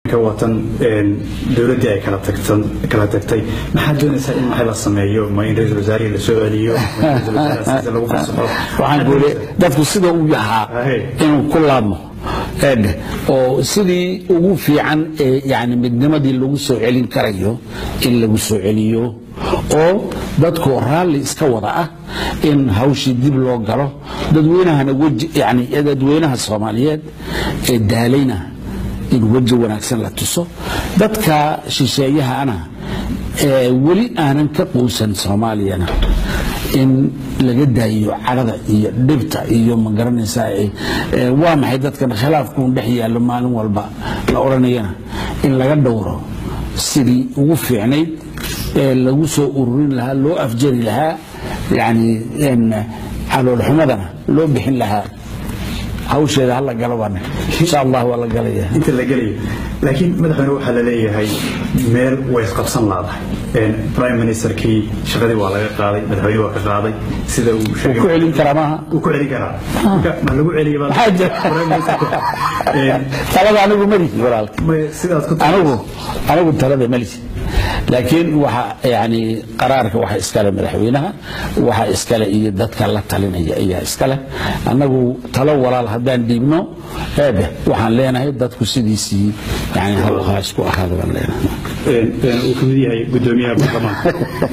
watan dowladdii ay kala tagtan kala tagtay maxaad doonaysaa in maxay la sameeyo ma in ra-iisul wasaarihii la soo celiyo ma in ra-iisul wasaaraha sidiisa lagu fasaxo waxaan ku yidhi dadku sida uu yahaa Ahe. inuu ku laabmo eedhe oo sidii ugu fiican ee yani midnimadii lagu soo celin karayo in lagu soo celiyo oo dadku raalli iska wada ah in hawshii dib loo galo dadweynahana weji yani dadweynaha soomaaliyeed ee daalayna in weji wanaagsan la tuso dadka shisheeyahana ee weli aanan ka quusan soomaaliyana in laga daayiyo cadhada iyo dhibta iyo ma garanaysaa ee- ee waa maxay dadkan khilaafkuun dhex yaallo maalin walba la odhanayana in laga dhowro sidii ugu fiicnayd ee lagu soo ururin lahaa loo afjari lahaa yani en caloolxumadana loo bixin lahaa hawsheeda hala galo baana insha allah waa la galaya inta la gelayo laakiin madaxweyne waxaa la leeyahay meel way isqabsan laadahay prime ministerkii shaqadii waa laga qaaday madaxweyne waa ka qaaday sida uu sheegay ku celin karaa maaha uu ku celin karaa Marka, ma lagu celiya baa- Maxaa jira? Prime Ministerka. Een, talada anigu malihi walaalka ma- sidaad ku anigu anigu talada malihi laakiin waxa yani qaraarka waxa iskale madaxweynaha waxa iskale iyo dadka la talinaya ayaa iskale annagu talo walaal haddaan dhiibno eebe waxaan leenahay dadku sidiisii yani hal ha isku ahaada baan leenahay Een, een, uu ka mid yahay gudoomiyaha baarlamaanka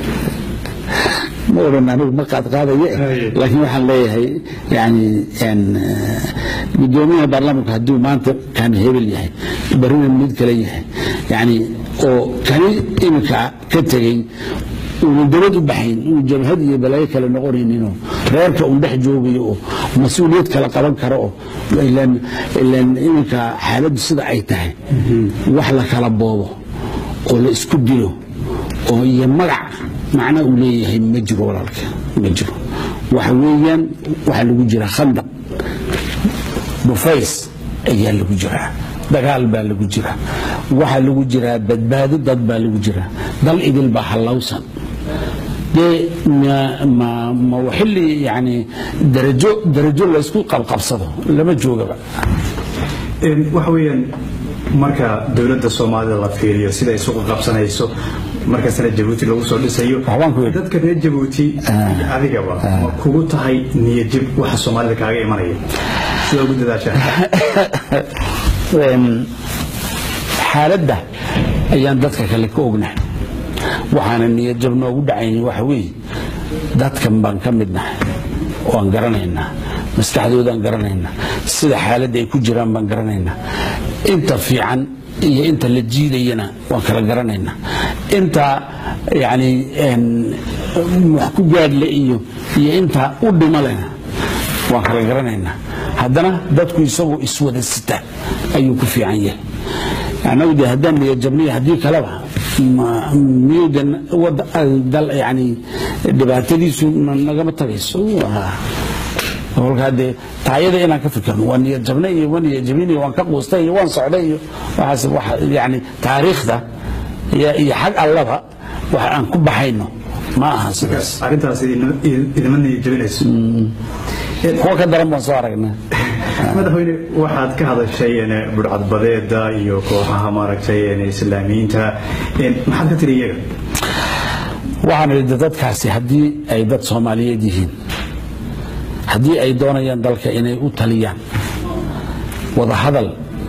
ma odhan anigu ma qaad qaadaye Haye. laakiin waxaan leeyahay yani en, eh, gudoomiyaha baarlamaanka hadduu maanta kan hebel yahay barina mid kale yahay yani oo kani iminka ka tegey uuna dabad u baxayn uu jabhad iyo balaayo kale noqonayninoo reerka un dhex joogayo oo mas-uuliyad kala qaban karo oo ilaan ilaan iminka xaaladdu sida ay tahay wax la kala boobo oo la isku dilo oo iyo magac macna uu leeyahay ma jiro walaalka ma jiro waxa weeyaan waxaa lagu jira khandaq dhufays ayaa lagu jiraa dagaal baa lagu jiraa waxaa lagu jiraa badbaado dad baa lagu jiraa dal idil baa hallowsan dee ma ma ma xilli yani darajo darajo laysku qabqabsado lama joogaba Een, waxa weeyaan marka dowladda soomaalida la fiiriyo sida ay isugu qabsanayso markasna jabuuti lagu soo dhisayo Waxbaan ku yidhi. dadka reer jabuuti adigaba ma kugu tahay niyadjib waxa soomaalida kaaga imanaya sida ugu dadaashaa Een, xaaladda ayaan dadka kale ka ognahay waxaana niyadjab noogu dhacayn waxa weeye dadkan baan ka mid nahay waan garanaynaa maskaxdoodaan garanaynaa sida xaaladda ay ku jiraan baan garanaynaa inta fiican iyo inta la jiidayana waan kala garanaynaa inta yani een, wax ku gaadhle iyo iyo inta u dhimo lena waan kala garanaynaa haddana dadku isagoo iswada sita ayuu ku fiican yahay anagu de haddaan niyadjabniyo haddii kaleba ma- miyuu de wada- dal yani dhibaatadiisu na- nagama tagayso Waa- kolkaa dee taayada inaan ka fikirno waa niyadjabne iyo waa niyadjabin iyo waan ka quustay iyo waan socday iyo waxaas wax yani taariikhda iyo iyo xag allaba wax aan ku baxayno ma aha sidaas arrintaas idin- idinma niyadjabinayso kuwa ka daran baan soo aragnaa madaxweyne waxaad ka hadashay een, budhcadbadeeda iyo kooxaha maaragtay een, islaamiyiinta een, maxaad ka tiri iyaga waxaan idhi dadkaasi haddii ay dad soomaaliyeed yihiin haddii ay doonayaan dalka inay u taliyaan wada hadal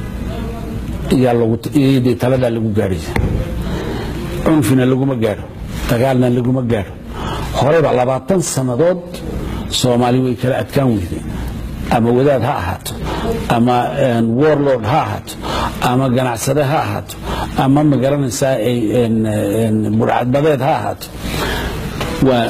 iyaa lagu iyadii taladaa lagu gaadhaya cunfina laguma gaadho dagaalna laguma gaadho horeba labaatan sannadood soomaali way kala adkaan weyday ama wadaad ha ahaato ama een, warlord ha ahaato ama ganacsade ha ahaato ama magaranaysaa ay een, een, burcadbadeed ha ahaato waa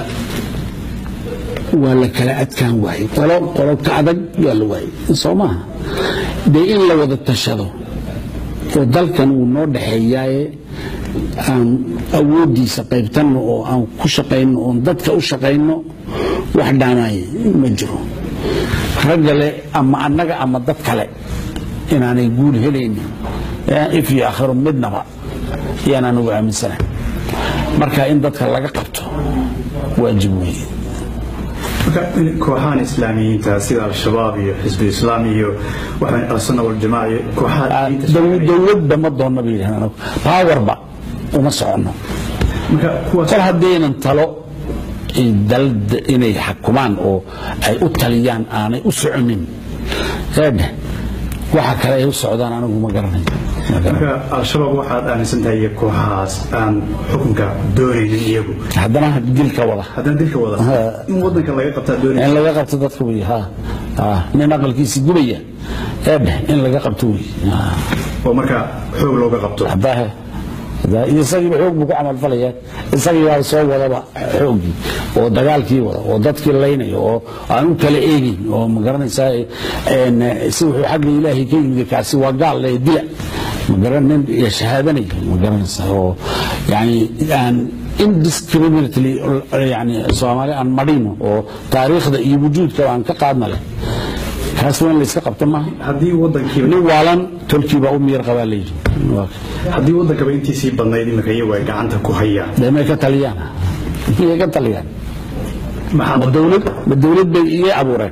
waa la kala adkaan waayey qolo qolo ka adag waa la waayey soo maaha dee in la wada tashado oo dalkan uu noo dhexeeyaaye aan awooddiisa qaybtanno oo aan ku shaqayno oon dadka u shaqayno wax dhaamaaye ma jiro raggale ama annaga ama dad kale inaanay guul helaynin ee if iyo akhiro midnaba yaan anugu aaminsanahay marka in dadka laga qabto waajib weeye marka marka kooxahan islaamiyiinta sida al-shabaab iyo xisbi islaam iyo waxaan al-sunna waljamaaca iyo kooxaha diinta sheeganaya. dowladba ma doonna ba yidhahdaan anagu powerba uma soconno marka kuwaas kol haddaynan talo ay dal inay xakumaan oo ay u taliyaan aanay u soconin eedhe waxa kale ay u socdaan anigu ma garanayo Ma garanayo. marka al-shabaab waxaad aaminsan tahay iyo kooxahaas aan xukunka doonaynin iyagu haddana dilka wada haddana dilka wada in wadanka laga qabtaa doonaysa in laga qabto dadka wey ha ha nin aqalkiisi gubaya eedhe in laga qabto wey Ha. oo marka xoog looga qabto haddaahe isagiiba xoog buu ku camalfalaya isagiibaa soo wadaba xoogii oo dagaalkii wada oo dadkii laynaya oo aan u kala eegin oo magaranaysaa een, si wuxuu xagga ilaahay ka yimid kaasi waa gaal le dila magaran nin shahaadanaya magaranaysaa oo yani aan indiscriminately yani soomaali aan marino oo taariikhda iyo wujuudka aan ka qaadna leh kaas waa in layska qabta maaha haddii wadankiiba nin waalan tolkiibaa u miyar qabaa layidhi Waa haddii wadankaba intiisii badnayd imika iyagu ay gacanta ku hayaan dee may ka taliyaan miyay ka taliyaan maxaa ma dowlad ma dowlad bay iga abuureen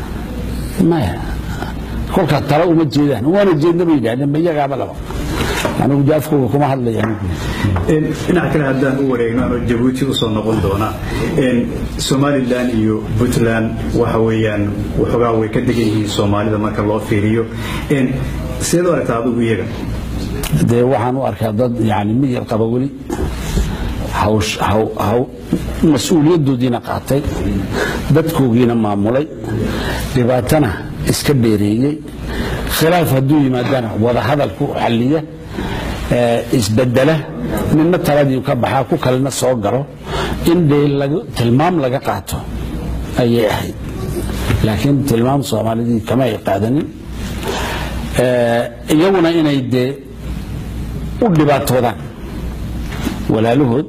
maya kolkaa talo uma jeedaan waana jeedna bay yidhahdeen ma iyagaaba laba anigu de afkooga kuma hadlaya anigu Een, dhinaca kale haddaan u wareegno anoo jabuuti usoo noqon doona een, somalilan iyo puntland waxa weeyaan waxoogaa way ka degan yihiin soomaalida marka loo fiiriyo Een, sideed u aragtaa adigu iyaga dee waxaan u arkaa dad yani miyar qaba weli hawsh- haw- haw- mas-uuliyaddoodiina qaatay dadkoogiina maamulay dhibaatana iska dheereeyey khilaaf hadduu yimaadana wadahadal ku xalliya ee, isbedela ninna taladii ka baxaa ku kalena soo galo in dee laga- tilmaam laga qaato ayay ahayd laakiin tilmaam soomaalidii kama ay qaadanin Ee, iyaguna inay dee u dhibaatoodaan walaalahood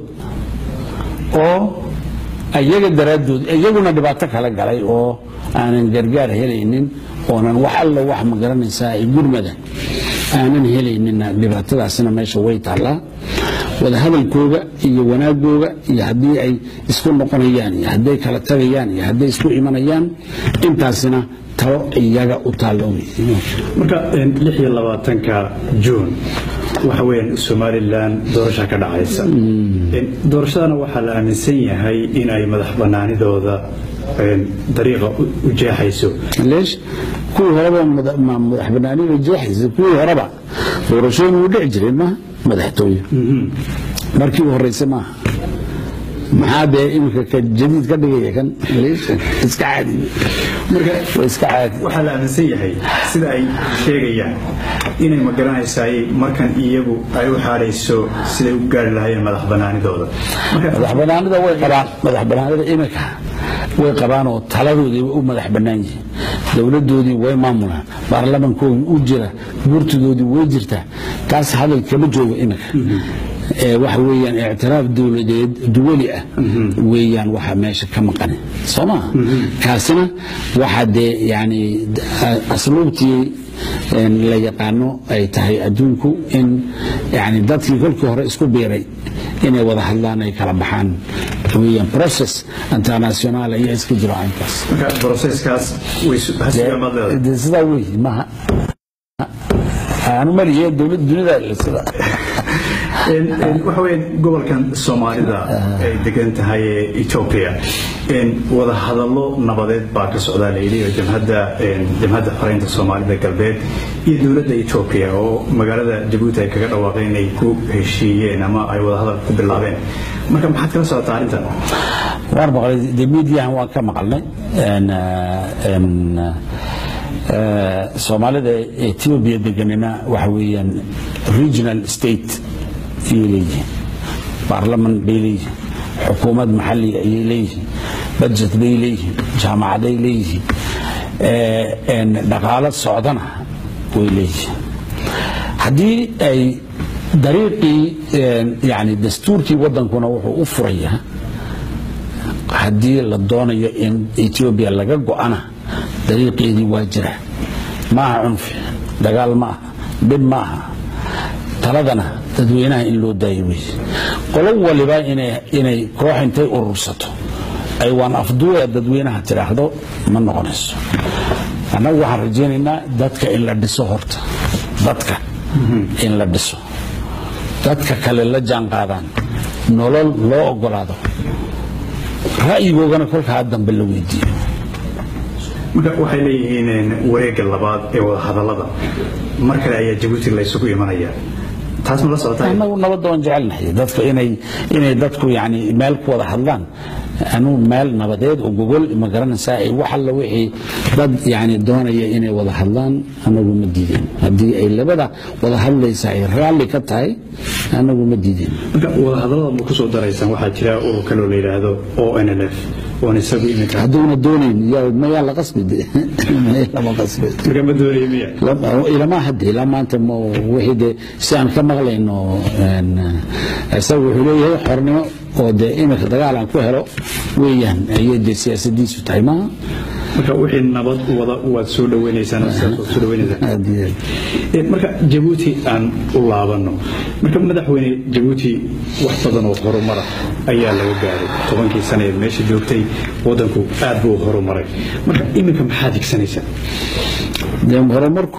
oo iyaga daraaddood iyaguna dhibaato kala galay oo aanan gargaar helaynin oonan wax alla wax ma garanaysaa ay gurmada aanan helayninna dhibaatadaasina meesha way taallaa wadahadalkooga iyo wanaagooga iyo haddii ay isku noqonayaan iyo hadday kala tagayaan iyo hadday isku imanayaan intaasina talo iyaga u taallo marka een, lix iyo labaatanka juun waxa weeyaan somalilan doorasha ka dhacaysa Een, doorashadana waxaa la aaminsan yahay in ay madax banaanidooda een, dariiqa u- u jeexayso leesh kuwii horeba mada- ma- madax banaanida jeexaysa kuwii horeba doorashooyin wuu dhici jiray maaha madaxtooye markii u horeysa maaha maxaa dee iminka ka jadiid ka dhigaya kan leesh iska caadi marka waa iska caadi waxaa la aaminsan yahay sida ay sheegayaan inay ma garanaysaay markan iyagu ay u xaadhayso siday u gaari lahaayeen madax banaanidooda marka madax banaanida way qabaan madax banaanida iminka way qabaan oo taladoodii way u madax bannaan yihiin dowladoodii way maamulaan baarlamankoodii u jira gurtidoodii way jirtaa taas hadal kama joogo iminka ee waxa weeyaan ictiraaf dowladeed duwali ah weeyaan waxa meesha ka maqan soo maa kaasina waxa dee yani asluubtii een, la yaqaano ay tahay adduunku in yani dadkii kolkii hore isku biiray inay wada hadlaan ay kala baxaan weeyaan process international ayaa iska jiro aynkaas marka broseskaas way su- hasigaa maad leedahay dee sidaa wey maaha aanu maliye dowlad dunida sida Een, een, waxa weeyaan gobolkan soomaalida ay degan tahay ee ethiopia een, wada hadallo nabadeed baa ka socdaa layidhi oo jamhadda een, jamhadda xoreynta soomaalida galbeed iyo dowladda ethiopia oo magaalada jabuuti ay kaga dhawaaqeen inay ku heshiiyeen ama ay wada hadal ku bilaabeen marka maxaad kala socotaa arrintan waan maqlay de mediahan waan ka maqalnay een, eh, een, eh, soomaalida ethiopia deganina waxa weeyaan regional state ayay leeyihiin baarlaman bay leeyihiin xukuumad maxalliga ayay leeyihiin budget bay leeyihiin jaamacaday leeyihiin eh, een, dhaqaalo socdana way leeyihiin haddii ay dariiqii een, yani dastuurkii wadankuna wuxuu u furayaa haddii la doonayo in etoobiya laga go'ana dariiqeedii waa jira maaha cunfi dagaal ma aha dhib ma aha taladana dadweynaha in loo daayo wey qolo waliba inay inay koox intay urursato ay waan afduuya dadweynaha tidhaahdo ma noqonayso annagu waxaan rajaynaynaa dadka in la dhiso horta dadka in la dhiso dadka kale la jaan qaadaan nolol loo ogolaado ra'yigoogana kolkaa dambe la weydiiyo marka waxay leeyihiin wareegga labaad ee wadahadallada mar kale ayaa jabuuti laysugu imanaya taas ma la socotaa annagu nabadda waan jecelnahay dadka inay inay dadku yani meel ku wada hadlaan anuu meel nabadeed oo gogol ma garanaysaa ay wax alla wixii dad yani doonaya inay wada hadlaan annagu ma diideen haddii ay labada wada hadlaysa ay raalli ka tahay annagu ma diideen marka wadahadallada ma ku soo daraysaan waxaa jira urur kaloo la yidhaahdo o n l f oon isagu iminka hadduuna doonayn yaa- mayaa la qasbi de lama qasbi marka ma doonaya miya ilama hadde ilaa maanta ma wixii de si aan ka maqlayno een, isaga wuxuu leeyahay xornimo oo de iminka dagaal aan ku helo weeyaan ayay de siyaasadiisu tahay maaha marka wixii nabad wada waad soo dhaweynaysaan oo sidaas waad soo dhaweynaysaan aad iyo aad. Ee, marka jabuuti aan u laabanno marka madaxweyne jabuuti wax badan oo horumara ayaa laga gaaray tobankii sane ee meesha joogtay wadanku aad buu horumaray marka iminka maxaad higsanaysaa de horumarku